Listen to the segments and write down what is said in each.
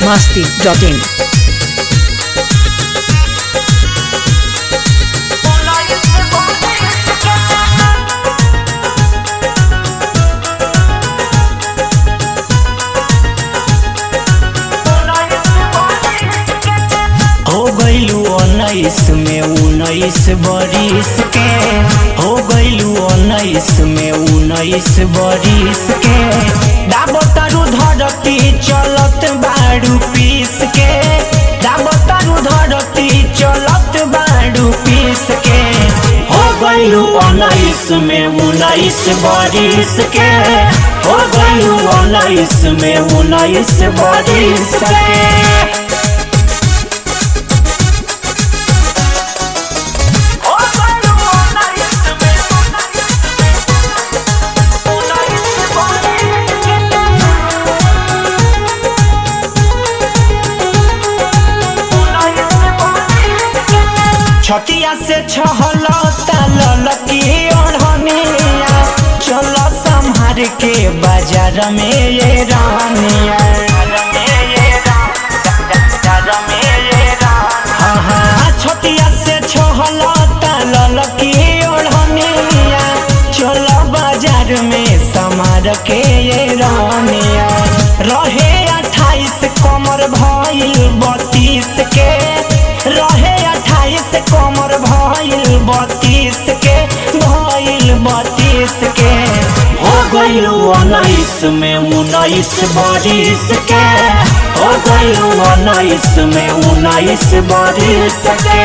masti.in. हो गईलू उन्नीस में उन्नीस बरिस के हो गईलू उन्नीस में उन्नीस बरिस के दाबतारू धरती चलत बाड़ू पीस के दाबतारू धरती चलत बाड़ू पीस के हो गईलू उन्नीस में उन्नीस बरिस के हो गईलू उन्नीस में उन्नीस बरिस के छतिया से छहलता ललकी ओढ़निया चल संहार के बाजार में ये रानिया हाँ, हाँ, छतिया से छहलता ललकी ओढ़निया चल बाजार में समार के ये रानिया रहे अट्ठाईस कमर भइल बत्तीस के रहे अट्ठाईस कमर भइल बत्तीस के भइल बत्तीस के हो गइल उन्नीस में उन्नीस बरिस के हो गइल उन्नीस में उन्नीस बरिस के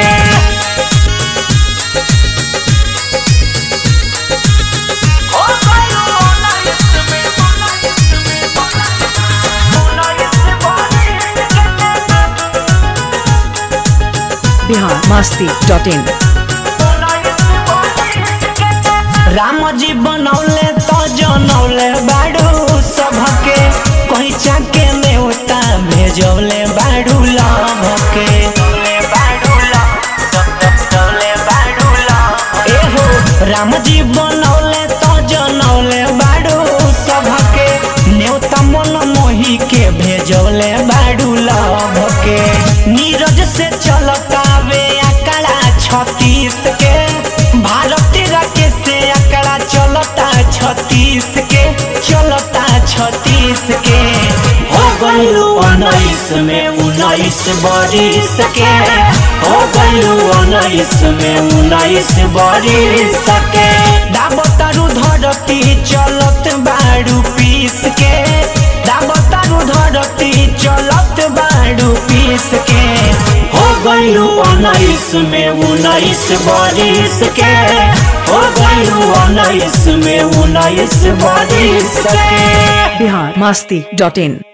Bihar masti.in. राम जी बनौले तो जनौले बाड़ू सबके कहीं चाके नेवता भेजौले बाड़ू लभके एहो राम जी बनौले तो जनौले बाड़ू सबके नेवता मन मोही के भेजौले बाड़ू लभके नीरज से चलता वे आकड़ा छत्तीस के भारती राकेश से आकड़ा चलता छत्तीस के चलता छत्तीस के हो गइलू उन्नीस में उन्नीस बरिस के हो गइलू उन्नीस में उन्नीस बरिस के दाबतारू धरती चलत बाड़ू पीस के दाबतारू धरती चलत बाड़ू पीस के हो गइलू उन्नीस में उन्नीस बरिस के हो गइलू उन्नीस में उन्नीस बरिस के Bihar masti.in.